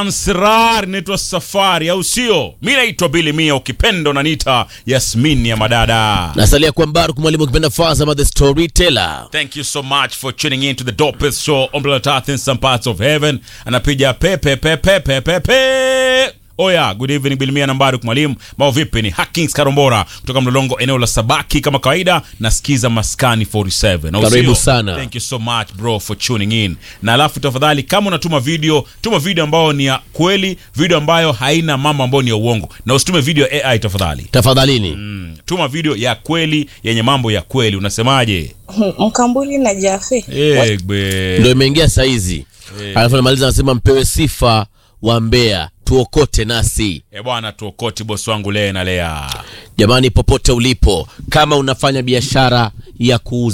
Amsrar inaitwa Safari, au sio? Mi naitwa Bili Mia, ukipenda unaniita Yasmini ya madada. nasalia kwa Mbaruk mwalimu ukipenda Fazama the storyteller. Thank you so much for tuning in to the dopest show on planet Earth in some parts of heaven. Anapiga pepe pepe pepe pepe. Oya, good evening Bilimia nambari mwalimu. Mao vipi ni Hackings Karombora kutoka Mlolongo eneo la Sabaki kama kawaida nasikiza Maskani 47. Au Karibu sio? sana. Thank you so much bro for tuning in. Na alafu tafadhali kama unatuma video, tuma video ambayo ni ya kweli, video ambayo haina mambo ambayo ni ya uongo. Na usitume video ya AI tafadhali. Tafadhalini Mm, tuma video ya kweli yenye mambo ya kweli. Unasemaje? Mkambuli na Jafe. Egbe. ndio imeingia saizi, alafu namaliza anasema mpewe sifa wa Mbeya, tuokote nasi E bwana, tuokoti bosi wangu Lea na Lea. jamani, popote ulipo, kama unafanya biashara ya kuuza